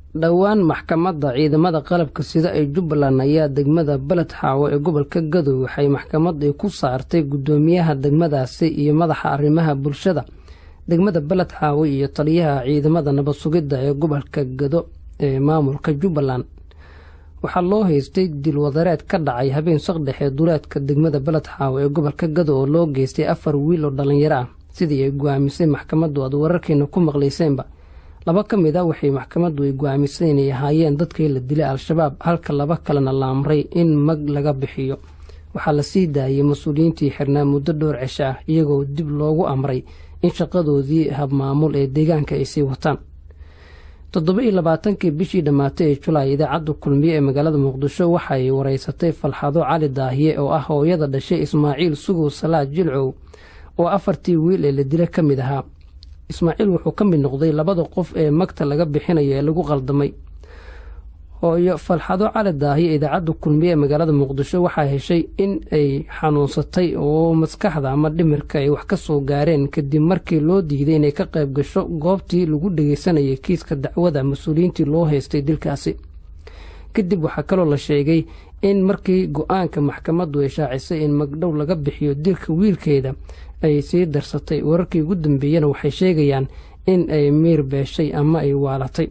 dhowaan maxkamadda ciidamada qalabka sida ee jubbaland ayaa degmada beled xaawo ee gobolka gadow waxay maxkamadii ku saartay guddoomiyaha degmadaasi iyo madaxa arrimaha bulshada degmada beled xaawo iyo taliyaha ciidamada nabad sugidda ee gobolka gado ee maamulka jubbaland waxaa loo haystay dilwadareed ka dhacay habeen saqdhexe duleedka degmada beled xaawo ee gobolka gado oo loo geystay afar wiil oo dhallinyaro ah sidii ay go-aamisay maxkamaddu aad wararkeena ku maqlayseenba laba ka mid a waxay maxkamaddu ay go-aamisay inay ahaayeen dadkii la dilay al-shabaab halka laba kalena la amray in mag laga bixiyo waxaa la sii daayay mas-uuliyiintii xirnaa muddo dhowr cisho ah iyagoo dib loogu amray in shaqadoodii habmaamul ee deegaanka ay sii wataan toddoba iyo labaatankii bishii dhammaatay ee julaay idaacadda kulmiye ee magaalada muqdisho waxaay wareysatay falxado cali daahiye oo ah hooyada dhashay ismaaciil sugow salaad jilcow oo afartii wiil ee la dila ka mid ahaa ismaaciil wuxuu ka mid noqday labada qof ee magta laga bixinayo ee lagu qaldamay hooyo falxado cali daahiye idaacadda kulmiye ee magaalada muqdisho waxaa heshay in ay xanuunsatay oo maskaxda ama dhimirka ay wax ka soo gaareen kadib markii loo diiday inay ka qayb gasho goobtii lagu dhageysanayay kiiska dacwada mas-uuliyiintii loo haystay dilkaasi kadib waxaa kaloo la sheegay in markii go-aanka maxkamaddu ay shaacisay in magdhow laga bixiyo dilka wiilkeeda ay sii darsatay wararkii ugu dambeeyana waxay sheegayaan in ay miir beeshay ama ay waalatay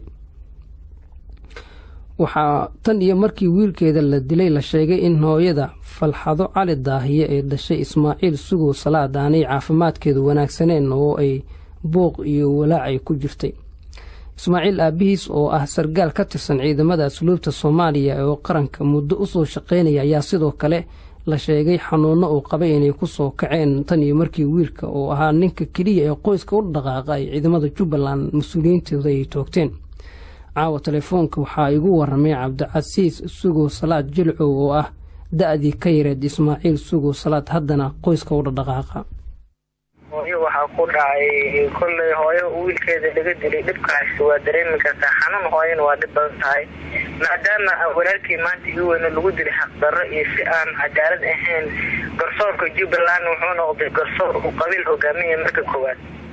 waxaa tan iyo markii wiilkeeda la dilay la sheegay in hooyada falxado cali daahiye ee dhashay ismaaciil sugow salaad aanay caafimaadkeedu wanaagsaneen oo ay buuq iyo walaacay ku jirtay ismaaciil aabihiis oo ah sargaal ka tirsan ciidamada asluubta soomaaliya oo qaranka muddo usoo shaqaynaya ayaa sidoo kale la sheegay xanuunno uu qabay inay ku soo kaceen tan iyo markii wiilka oo ahaa ninka keliya ee qoyska u dhaqaaqa ay ciidamada jubbaland mas-uuliyiintooda ay toogteen caawa telefoonka waxaa igu waramay cabdicasiis sugow salaad jilcow oo ah da-dii ka yareed ismaaciil sugow salaad haddana qoyska u dhaqaaqa hooyo waxaa ku dhacay kolley hooyo wiilkeeda laga dilay dhibkaasi waa dareemi kartaa xanuun hooyana waa dhib badan tahay maadaama walaalkii maanta ii weyne lagu dilay xaqdarro iyo si aan cadaalad ahayn garsoorka jubbaland wuxuu noqday garsoor uu qabiil hogaamiya marka koowaad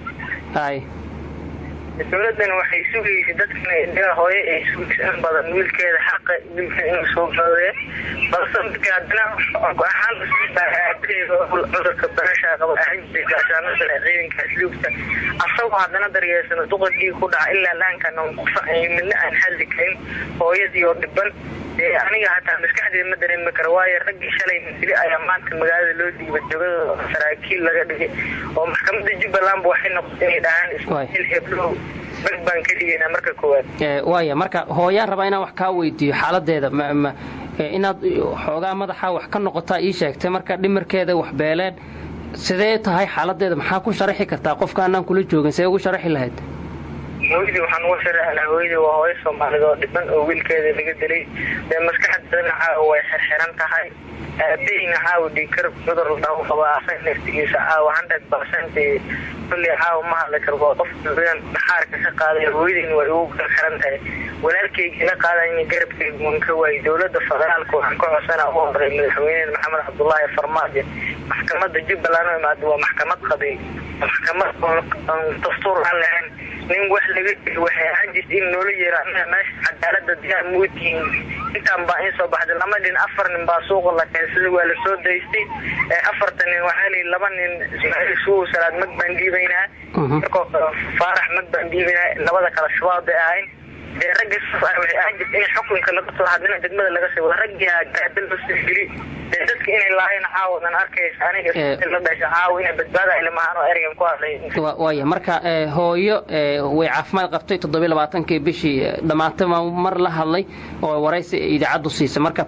dowladan waxay sugaysa dadkan hooyo ay sugaysa in badan wiilkeeda xaqa wiilka inuu soo gaadee balse markii haddana ahaan cudurka barasha qaba gaashaanada ciidanka asluubta asagoo haddana daryeersana duqadii ku dhaca ilaa laankan midna aan hadli karin hooyadii oo dhiban aniga hataa maskaxdeeda ma dareemi kara waayo raggii shalay dili ayaa maanta magaalada loo diibay jogada saraakiil laga dhigay oo maxkamada jubbalandba waxay noqotay inay dhahaan ismaaciil heblow bag baan ka dhigaynaa marka koowaad waaya marka hooyaan rabaa inaan wax kaa weydiiyo xaaladeeda inaad xoogaa madaxa wax ka noqotaa ii sheegtay marka dhimirkeeda wax beeleen sidee tahay xaaladeeda maxaa ku sharaxi kartaa qofka anaan kula joogin see ugu sharaxi lahayd hooyadii waxaan uga sharaxnaa hooyadii waa hooyo soomaalid oo dhiban oo wiilkeeda laga dilay dee maskaxdana caawa way xirxiran tahay aabaheyna caawa dhiikar cudur la dhaho qaba asan naftigiisa caawa hundred percent kulli caawa ma hadli karo waa qof dhaxaarka ka qaaday hooyadiina way ugu xirxiran tahay walaalkeyga la qaadayna garabkeyga waan ka waayay dowlada federaalka waxaan ka codsana u horay madaxweyne maxamed cabdullaahi farmaajo maxkamada jubbaland oo imaada waa maxkamad qabiil maxkamad dastuur aan lahayn nin wax laga dili waxay ahaan jirta in noola yeero anaga meesha cadaalada diyaar mootihiin intaan baa in soo baxday lama nin afar nin baa suuqa la keensaday waa lasoo daystay afartan nin waxaa layihi laba nin ismaaciil suuw salaad mag baan dhiibaynaa markoo kale faarax mag baan dhiibaynaa labada kale shabaab bay ahayn dee ragga waxay ahaan jirta in xukunka laga soo hadlina degmada laga sii wada raggiha gaada loo soo geli dee dadka inay laayeen caawadan arkaysa aniga la dhasha caawa inay badbaada ilmahaan oo ereygan ku hadlay waaya marka hooyo way caafimaad qabtay toddobiy labaatankii bishii dhammaantay mar la hadlay oo waraysi idaacaddu siisa marka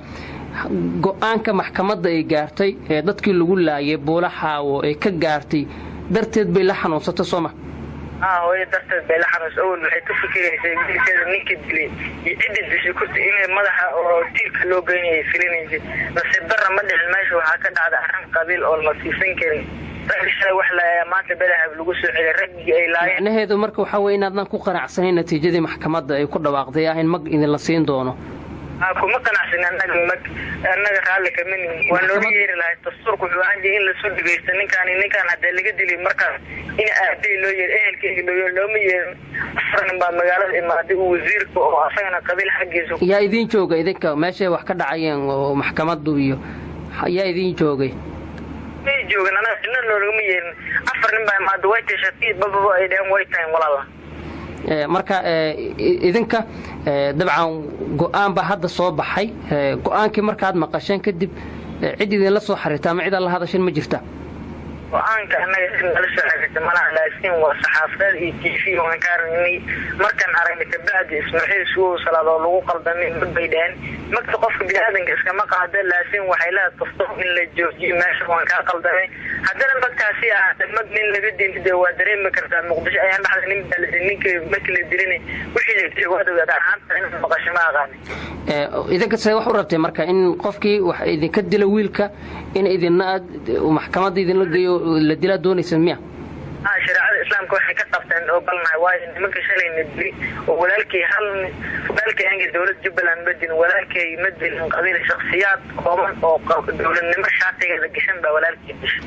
go-aanka maxkamadda ay gaartay ee dadkii lagu laayay buula xaawo ee ka gaartay darteed bay la xanuunsatay sooma haa hooyo darteed bay la xanuunsa awel waxay ka fikiraysay wiilkeeda ninka dilay iyo ciddi dishay kurta inay madaxa oo tiirka loo geynayay filinaysay nasiib darra ma dhicin meesha waxaa ka dhacda arrin qabiil oo la siisan karin raggi shalay wax la maanta belahab lagu soo celiyay raggii ay laayeen macnaheedu marka waxaa weye inaadnan ku qanacsanayn natiijadii maxkamadda ay ku dhawaaqday ah in mag idinla siin doono kuma qanacsin anaga mag annaga raalli kamanin waa looga yeeri lahay dastuurka wuxuu ahaan jiray in lasoo dhegeysto ninkaan ninkaan hadee laga dilay markaas in aabey loo yeer ehelkeyga loo yeer looma yeerin afar nin baa magaalada imaaday uu wasiirka oo asagana qabiil xaggiisa yaa idiin jooga idinka meeshay wax ka dhacayeen oo maxkamadu iyo yaa idiin joogay may joogan anaga cidna loolagama yeerin afar nin baa imaada way tashatay bababa ay dheheen way tahay walaala marka idinka dabcan go-aan baa hadda soo baxay go-aankii markaad maqasheen kadib cid idinla soo xariirta ama cid aan la hadashin ma jirta go-aanka anaga cid nala soo xariirta malaha laakiin waa saxaafadeed iyo t v waan ka aragnay markaan aragnay kabacdi ismaaciil sugow salaad oo lagu qaldamay mag bay dhaheen magta qofka bini-aadanka iskama qaada laakiin waxay leedahay dastuur in la joojiyo meesha waan kaa qaldamay haddana magtaasi ahaata mag nin laga dili de waa dareemi kartaa muqdisho ayaan dhexda nin baa la ninka markii la dilina wixii la dilay waad ogaada ahaanta in maqasho ma aqaani idinka see wax u rabtay marka in qofkii wax idinka dila wiilka in idina aad maxkamadda idinla geeyo la dilaa doonaysa miya ha shareecada islaamka waxay ka qabteen ogolnahay waayo nimanka shalayna dili oo walaalkay hal walaalkay anga dowlad jubbaland ma dilin walaalkay ma dilin qabiil shaksiyaad kooban oo dowladnimo shaatigeeda gashan baa walaalkay dishay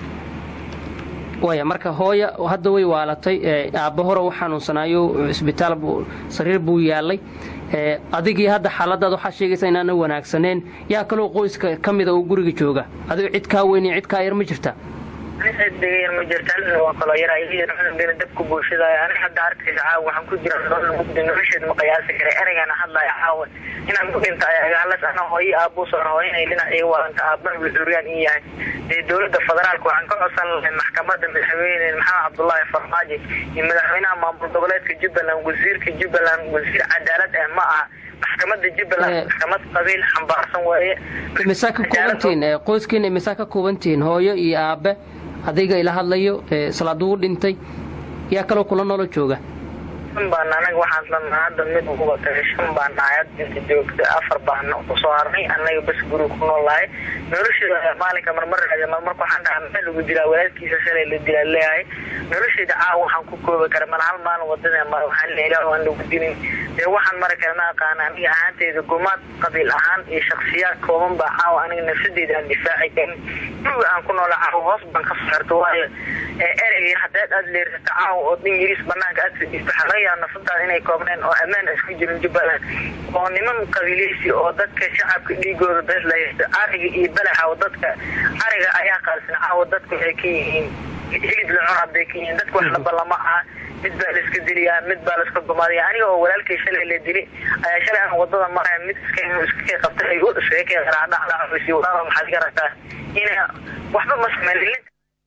waya marka hooya hadda way waalatay aabba hore u xanuunsanaayo cisbitaal sariir buu yaalay adigii hadda xaaladaad waxaa sheegaysa inaana wanaagsaneen yaa kaloo qoyska ka mida oo guriga jooga adigo cid kaa weyn cid kaa yar ma jirta degayar ma jirta waa kaloo yara dabka bulshadaay ani hadda arkaysa caawa waxaan ku jira mugdi nolosheed ma qiyaasi kara ereygaana hadlaya caawa inaan ku dhinta agaalas ana hooyo aabuusan hooyanay dhinac iga wadanta aabban curyaan ii yahay dee dowladda federaalka waxaan ka codsan lahay maxkamadda madaxweyne maxamed cabdullaahi farmaajo iyo madaxweynaha maamul goboleedka jubbaland wasiirka jubbaland wasiir cadaalad ah ma aha maxkamada jubbaland maxkamad qabiil xambaarsan waaye imisaa ka koobantihiin qoyskiina imisaa ka koobantihiin hooyo iyo aabe adiga ila hadlayo salaad ugu dhintay yaa kaloo kula noolo jooga shan baan anaga waxaan lanaa hadda mid uguba tagay shan baan nahay hadda inta joogta afar baan kusoo harnay anaga bas guriga ku noolahay nolosheeda maalinka marmar raadiya marmarka waxaan dhahaa maxaa lagu dilaa walaalkiisa shalay la dilaa leeyahay nolosheeda caawa waxaan ku koobi kara mal hal maalin wadada mar waxaan la ilaah aan lagu dilin dee waxaan mari kara ma aqaana aniga ahaanteyda gumaad qabiil ahaan iyo shaksiyaad kooban baa caawa aniga nafsadeyda aan difaaci karin guriga aan ku noola caawa hoos baan ka saarto waayo erey hadeed aad leersata caawa oo ingiriis banaanka aad fadhiisto xalayaa nafsadaada inay koobneen oo ammaan isku jirin jubbaland oo niman qabiileysi oo dadka shacabka dhiigooda bes la haysto ariga iyo balaxa oo dadka ariga ayaa qaalsan caawa dadku waxay ka yihiin hilib la cunaa bay ka yihiin dadka wax laba lama aha mid baa laiska diliyaa mid baa laiska gumaadaya aniga oo walaalkay shalay la dili ayaa shalay aan wadada maraya mid iska iskakay qabtay ay iskaga kay qaraadhacdhacsi walaalo maxaad ka rabtaa ina waxba ma sameyn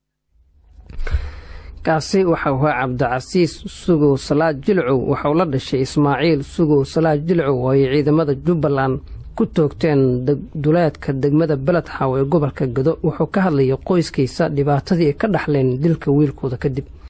kaasi waxau ahaa cabdicasiis sugow salaad jilcow waxau la dhashay ismaaciil sugow salaad jilcow oo ay ciidamada jubbaland ku toogteen duleedka degmada beledxaaw ee gobolka gado wuxuu ka hadlayay qoyskiisa dhibaatadii ay ka dhaxleen dilka wiilkooda kadib